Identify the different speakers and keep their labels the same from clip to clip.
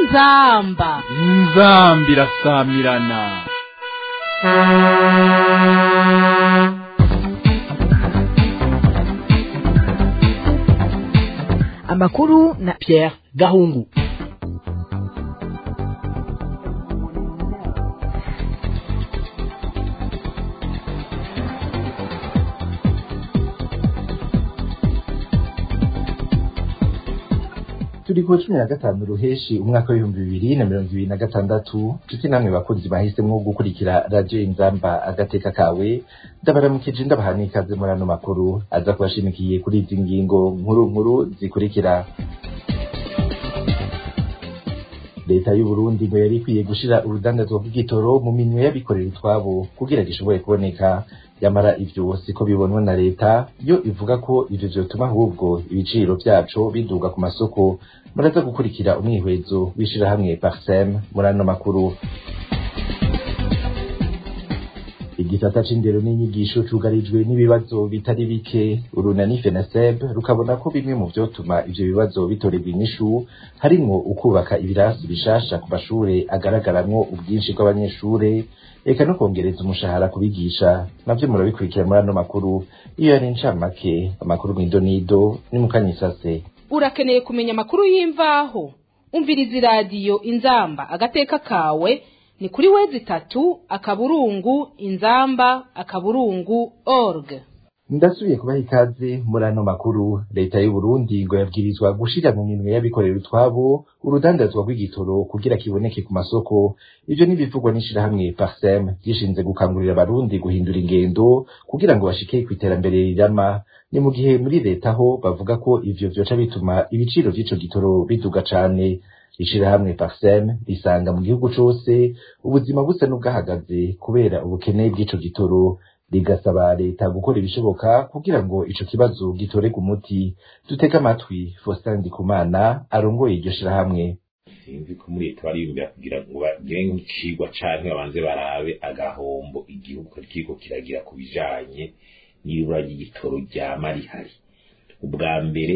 Speaker 1: inzamba
Speaker 2: inzambi irasamirana
Speaker 3: amakuru na Pierre Gahungu
Speaker 4: turi ku cumi na gatanu ruheshi umwaka w'ibihumbi bibiri na mirongo ibiri na gatandatu nshuti namwe bakunzi bahisemwo gukurikira radiyo inzamba agateka kawe ndabaramukije ndabaha n'ikaze muri ano makuru aza kubashimikiye kuri izi ngingo nkuru nkuru zikurikira leta y'uburundi ngo yari ikwiye gushira urudandazwa rw'igitoro mu minwe y'abikorera utwabo kugira gishobore kuboneka yamara ivyo siko bibonwa na leta yo ivuga ko ivyo vyotuma ahubwo ibiciro vyaco biduga ku masoko muraza gukurikira umwihwezo w'ishirahamwe parsem muri ano makuru igisata c'indero n'inyigisho cugarijwe n'ibibazo bitari bike urunani fenaseb rukabona ko bimwe mu vyotuma ivyo bibazo bitorerwa inyishu harimwo ukubaka ibirasi bishasha ku mashure agaragaramwo ubwinshi bw'abanyeshure eka no kongereza umushahara kubigisha navyo murabikurikira muri ano makuru iyo yari incamake amakuru mw'idonido ni mukanyisase
Speaker 1: urakeneye kumenya amakuru y'imvaho umviriza iradiyo inzamba agateka kawe ni kuri wezi itatu akaburungu inzamba akaburungu org
Speaker 4: ndasubiye kubaha ikaze muri ano makuru leta y'uburundi ngo yabwirizwa gushira mu minwe y'abikorera utwabo urudandazwa rw'igitoro kugira kiboneke ku masoko ivyo n'ibivugwa n'ishirahamwe parsem ryishinze gukangurira abarundi guhindura ingendo kugira ngo bashike kw'iterambere rirama ni mu gihe muri leta ho bavuga ko ivyo vyoca bituma ibiciro vy'ico gitoro biduga cane ishirahamwe parsem risanga mu gihugu cose ubuzima busa n'ubwahagaze kubera ubukene bw'ico gitoro rigasaba leta gukora ibishoboka kugira ngo ico kibazo gitorerwe umuti dutege amatwi Faustin Ndikumana arongoye iryo shirahamwe
Speaker 5: sinzi ko muri leta bariyumvira kugira ngo bagire nk'icigwa canke babanze barabe agahombo igihugu kiriko kiragira ku bijanye n'ibura ry'igitoro ryama rihari ubwa mbere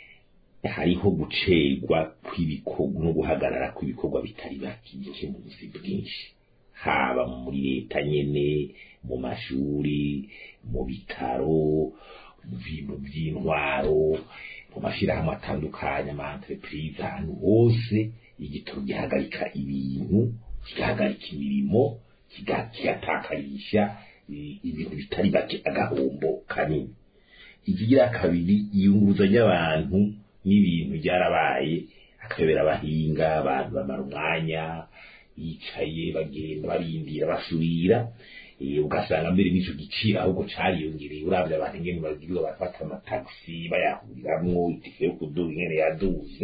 Speaker 5: hariho gucerwa kw'ibikorwa no guhagarara kw'ibikorwa bitari bakije mu buzi bwinshi haba muri leta nyene mu mashuri mu bitaro mu bintu by'intwaro mu mashirahamwe atandukanye ama entreprise ahantu hose igitoro gihagarika ibintu kigahagarika imirimo kigatakarisha ibintu bitari bake agahombo kanini ikigira kabiri iyunguruza ry'abantu n'ibintu byarabaye akayobera abahinga abantu bamara umwanya yicaye bagenda barindira basubira ugasanga mbere n'ico giciro ahubwo cariyongereye uravye abantu ingene bagirirwa bafata amatagisi bayahuriramwo itike yo kuduga ingene yaduze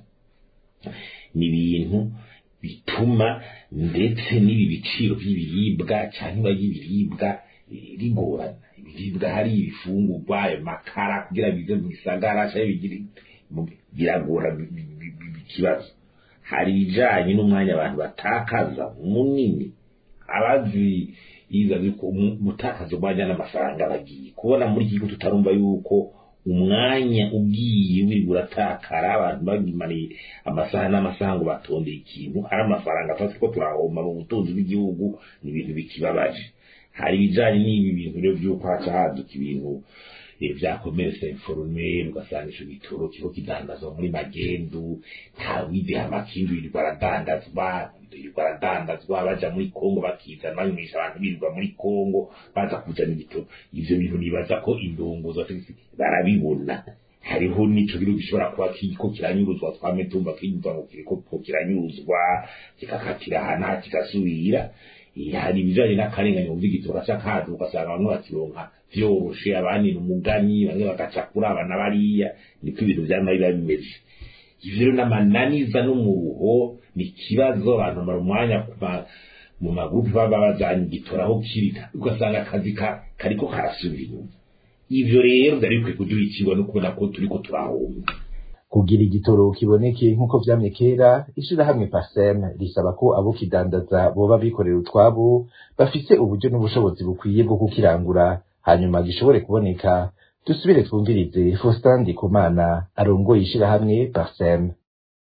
Speaker 5: ni ibintu bituma ndetse n'ibi biciro by'ibiribwa cyangwa ry'ibiribwa rigorana ibiribwa hari ibifungurwa ayo makara kugira bize mu gisagara cyangwa bigire biragora ikibazo hari ibijanye n'umwanya abantu batakaza munini abazi yiza yuko umutakaza umwanya n'amafaranga bagiye kubona muri iki gihugu tutarumva yuko umwanya ugiye wirirwa uratakara abantu bagimaniye amasaha n'amasaha ngo batondeye ikintu hari amafaranga tuba turiko turahomba mu butunzi bw'igihugu ni ibintu bikibabaje hari ibijanye n'ibi bintu rero vy'uko haca haduka ibintu vya commerce informel ugasanga ico gitoro kiriko kidandazwa muri magendu ntawize amakindu yirirwa aradandazwa yirirwa aradandazwa baja muri kongo bakizana banywesha abantu birirwa muri kongo baza kuzana igitoro ivyo bintu nibaza ko indongozi barabibona hariho n'ico gihugu gishobora kuba kiriko kiranyuruzwa twame tumva kinyuzwa ngo kiriko kiranyuruzwa kikakatira ahantu kigasubira hari ibijanye n'akarengane mu vy'igitoro gaca kaza ugasanga bamwe bakironka vyoroshe abandi ni umugani bamwe bagaca kuri abana bariya niko ibintu vyama biba bimeze ivyo rero n'amananiza n'umuruho ni ikibazo abantu bamara umwanya mu magurupe baba bajanye igitoro aho kiri ugasanga akazi kariko karasubira inyuma ivyo rero vyari bikwiye kuduha ikigwa no kubona ko turiko turahomba
Speaker 4: kugira igitoro kiboneke nk'uko vyamye kera ishirahamwe parsem risaba ko abo kidandaza boba bikorera utwabo bafise uburyo n'ubushobozi bukwiye bwo kukirangura hanyuma gishobore kuboneka dusubire twumvirize Faustin Ndikumana arongoye ishirahamwe parsem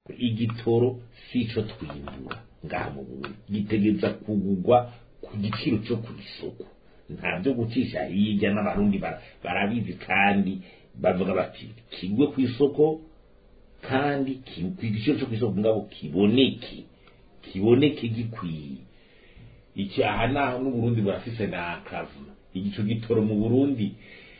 Speaker 5: igitoro sico twimbura ngaha mu Burundi gitegeza kugugwa ku giciro cyo ku isoko nta byo gucisha hirya n'abarundi barabizi kandi bavuga bati kigwe ku isoko kandi ku giciro cyo ku isoko ngabo kiboneke kiboneke gikwiye iki aha naho n'uburundi burafise n'akavuna igico gitoro mu burundi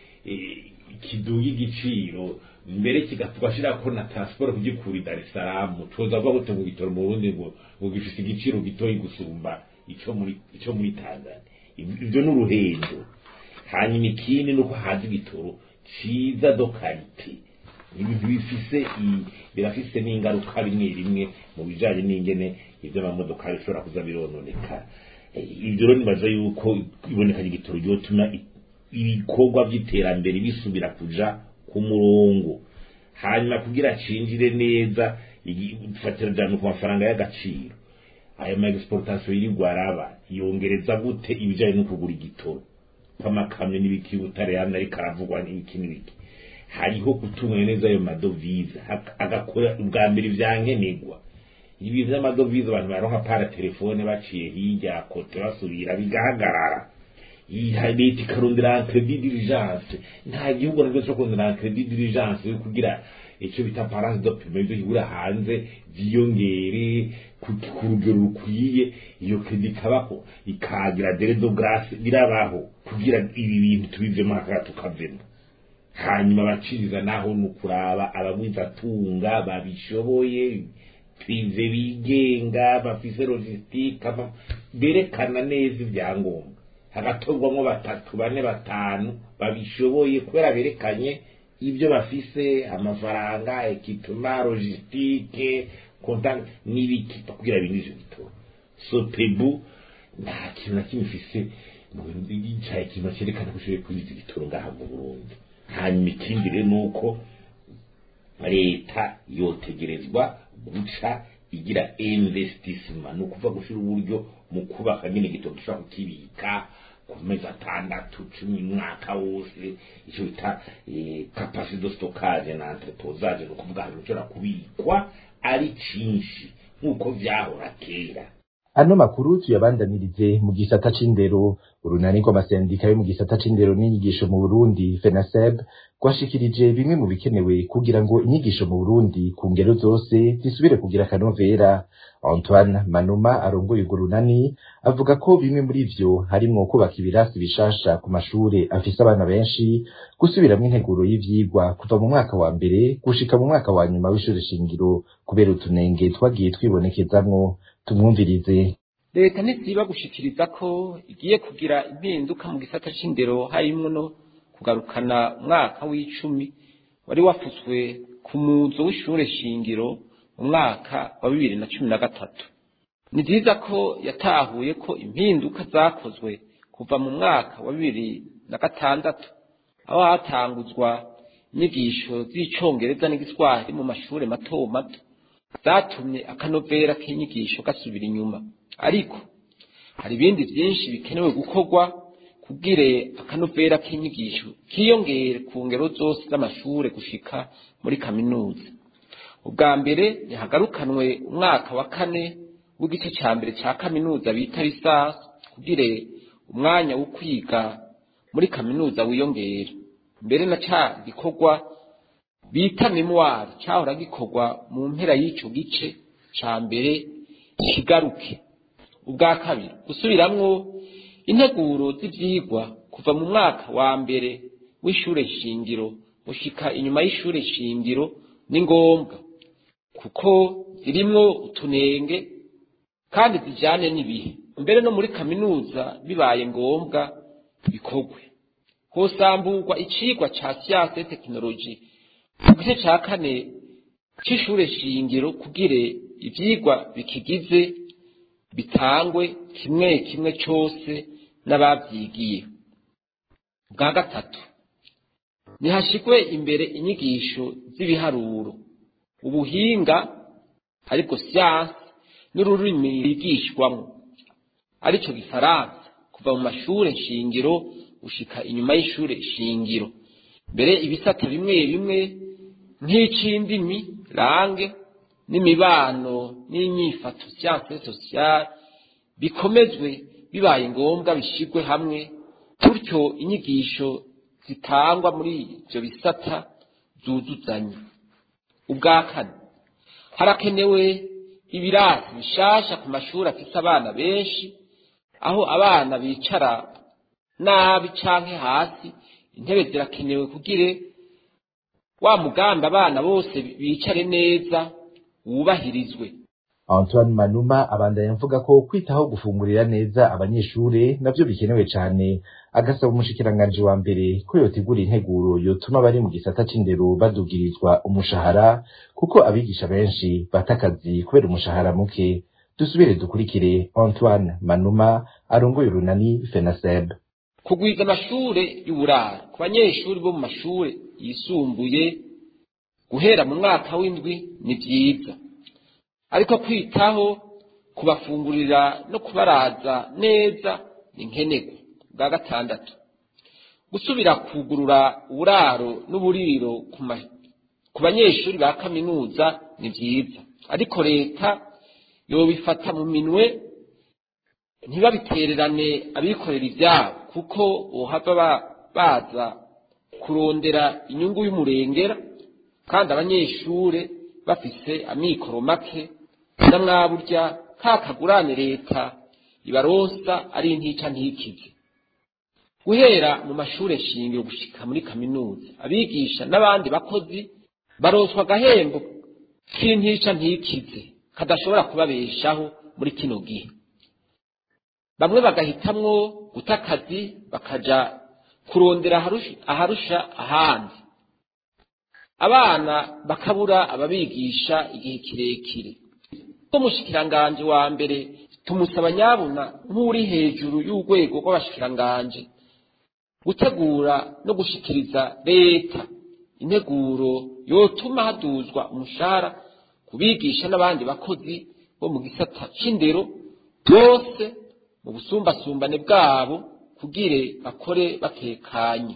Speaker 5: kiduga igiciro mbere kigatugashira ko na transport kugikura i Dar es Salaam tuza vuga gute mu gitoro mu Burundi ngo ngo gifise igiciro gitoyi gusumba ico muri ico muri Tanzania ibyo n'uruhendo hanyuma ikindi nuko haza igitoro ciza do karite ibintu bifise birafise n'ingaruka rimwe rimwe mu bijanye n'ingene ivyo amamodoka bishobora kuza birononeka ibyo rero nibaza yuko iboneka ry'igitoro ryotuma ibikorwa by'iterambere bisubira kuja ku murongo hanyuma kugira cinjire neza dufatira cyane ku mafaranga y'agaciro ayo ma exportation yirirwa araba yongereza gute ibijanye no kugura igitoro kw'amakamyo n'ibiki butare yamye ariko aravugwa n'ibiki n'ibiki hariho gutunganya neza ayo madovize agakora ubwa mbere ivyankenerwa ibi vy'amadovize abantu baronka para telefone baciye hirya kote basubira bigahagarara leta ikarondera credit diligence nta gihugu nabwo cyo kurondera credit diligence yo kugira icyo bita parase de paiement ibyo kigura hanze vyiyongere ku rugero rukwiye iyo credit ikabaho ikagira dere de grace birabaho kugira ibi bintu tubivemo akaka tukavemo hanyuma abaciriza naho ni ukuraba abagwizatunga babishoboye prive bigenga bafise logistique berekana neza ibyangombwa hagatorwamo batatu bane batanu babishoboye kubera berekanye ibyo bafise amafaranga ekipema logistique konta n'ibiki kugira binjize bitoro sopebu nta kintu na kimwe ifise caye ikintu cerekana ko ushoboye kwinjiza igitoro ngaha mu burundi hanyuma ikindi rero ni uko leta yotegerezwa guca igira investissement ni ukuvuga gushira uburyo mu kubaka nyine igitoro gishobora kukibika ku mezi atandatu cumi umwaka wose icyo bita capacité de stockage na entreposage ni ukuvuga ahantu ushobora kubikwa ari cinshi nk'uko vyahora kera
Speaker 4: ano makuru tuyabandanirize mu gisata c'indero urunani rw'amasendika yo mu gisata c'indero n'inyigisho mu burundi fenaseb rwashikirije bimwe mu bikenewe kugira ngo inyigisho mu burundi ku ngero zose zisubire kugira akanovera antoine manuma arongoye urwo runani avuga ko bimwe muri vyo harimwo kubaka ibirasi bishasha ku mashure afise abana benshi gusubiramwo integuro y'ivyigwa kuva mu mwaka wa mbere gushika mu mwaka wa nyuma w'ishure shingiro kubera utunenge twagiye twibonekezamwo tumwumvirize
Speaker 6: leta ntisiba gushikiriza ko igiye kugira impinduka mu gisata c'indero harimwo no kugarukana umwaka w'icumi wari wafutswe ku muzo w'ishure shingiro mu mwaka wa bibiri na cumi na gatatu ni vyiza ko yatahuye ko impinduka zakozwe kuva mu mwaka wa bibiri na gatandatu aho hatanguzwa inyigisho z'icongereza n'igiswahili mu mashure mato mato zatumye akanovera k'inyigisho gasubira inyuma ariko hari ibindi vyinshi bikenewe gukorwa kubwire akanovera k'inyigisho kiyongere ku ngero zose z'amashure gushika muri kaminuza ubwa mbere ntihagarukanwe umwaka wa kane w'igice ca mbere ca kaminuza bita lisasi kubwire umwanya wo kwiga muri kaminuza wiyongere mbere na ca gikorwa bita memoire cahora gikorwa mu mpera y'ico gice ca mbere kigaruke ubwa kabiri gusubiramwo integuro z'ivyigwa kuva mu mwaka wa mbere w'ishure shingiro gushika inyuma y'ishure shingiro ni ngombwa kuko zirimwo utunenge kandi zijanye n'ibihe mbere no muri kaminuza bibaye ngombwa bikorwe hosamburwa icigwa ca siyanse tekinoloji mu gice ca kane c'ishure shingiro kugire ivyigwa bikigize bitangwe kimwe kimwe cose n'abavyigiye bwa gatatu nihashigwe imbere inyigisho z'ibiharuro ubuhinga ariko siyanse n'ururimi bigishwamwo arico gifaransa kuva mu mashure shingiro gushika inyuma y'ishure shingiro mbere ibisata bimwe bimwe nk'ic'indimi range n'imibano n'inyifato siyanse sosiyale bikomezwe bibaye ngombwa bishyirwe hamwe gutyo inyigisho zitangwa muri ibyo bisata zuzuzanye ubwa kane harakenewe ibirasi bishasha ku mashuri afite abana benshi aho abana bicara nabi canke hasi intebe zirakenewe kugire wa mugambi abana bose bicare neza wubahirizwe
Speaker 4: Antoine Manuma abandanya avuga ko kwitaho gufungurira neza abanyeshure navyo bikenewe cane agasaba umushikiranganji wa mbere ko yotegura integuro yotuma bari mu gisata c'indero badugirizwa umushahara kuko abigisha benshi bata akazi kubera umushahara muke dusubire dukurikire Antoine Manuma arongoye urunani FENASEB
Speaker 6: kugwiza amashure y'uburaro ku banyeshuri bo mu mashure yisumbuye guhera mu mwaka w'indwi ni vyiza ariko kwitaho kubafungurira no kubaraza neza ni nkenerwa bwa gatandatu gusubira kugurura uburaro n'uburiro ku ma- ku banyeshuri ba kaminuza ni vyiza ariko leta yobifata mu minwe ntibabitererane abikorera ivyabo kuko bohava ba- baza kurondera inyungu y'umurengera kandi abanyeshure bafise amikoro make na mwaburya ka kagurane leta ibaronsa ari intica ntikize guhera mu mashure shingiro gushika muri kaminuza abigisha n'abandi bakozi baronswa agahembo k'intica ntikize kadashobora kubabeshaho muri kino gihe bamwe bagahitamwo guta akazi bakaja kurondera aharusha- aharusha ahandi abana bakabura ababigisha igihe kirekire umushikiranganji wa mbere tumusaba nyabuna nk'uri hejuru y'urwego rw'abashikiranganji gutegura no gushikiriza leta integuro yotuma haduzwa umushahara ku bigisha n'abandi bakozi bo mu gisata c'indero bose mu busumbasumbane bwabo kugire bakore batekanye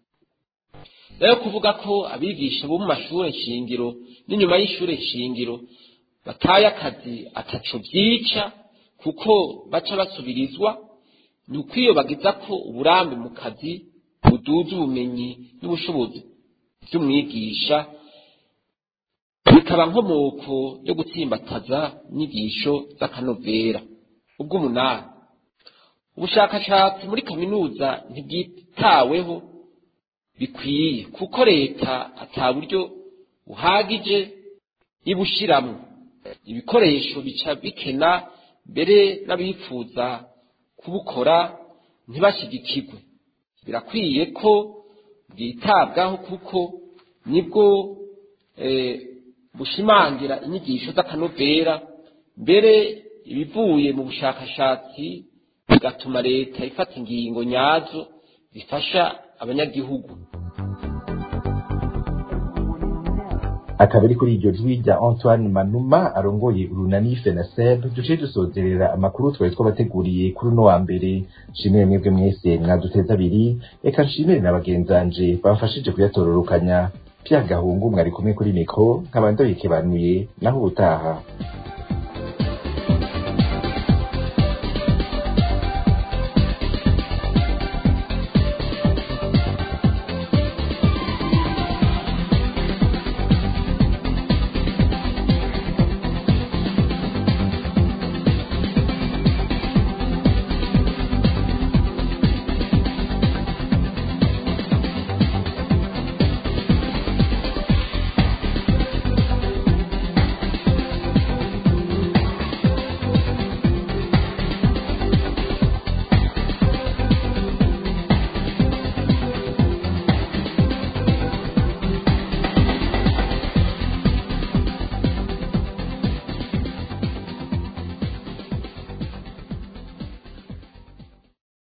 Speaker 6: rero kuvuga ko abigisha bo mu mashure nshingiro n'inyuma y'ishure nshingiro bataye akazi ataco vyica kuko baca basubirizwa ni ukwiyobagiza ko uburambe mu kazi buduza ubumenyi n'ubushobozi vy'umwigisha bikaba nkomoko yo gutsimbataza inyigisho z'akanovera ubw'umunani ubushakashatsi muri kaminuza ntibwitaweho bikwiye kuko leta ata buryo buhagije ibushiramwo ibikoresho bica bikena mbere n'abifuza kubukora ntibashigikirwe birakwiye ko bwitabwaho kuko nibwo eh, bushimangira inyigisho z'akanovera mbere ibivuye mu bushakashatsi bigatuma leta ifata ingingo nyazo zifasha abanyagihugu
Speaker 4: akaba ari kuri iryo jwi rya Antoine Manuma arongoye urunani FENASEB duciye dusozerera amakuru twari twabateguriye kuri uno wa mbere nshimire mwebwe mwese mwaduteza abiri reka nshimire na bagenzanje bamfashije kuyatororokanya Pierre Gahungu mwari kumwe kuri mikro nkaba ndabikebanuye naho ubutaha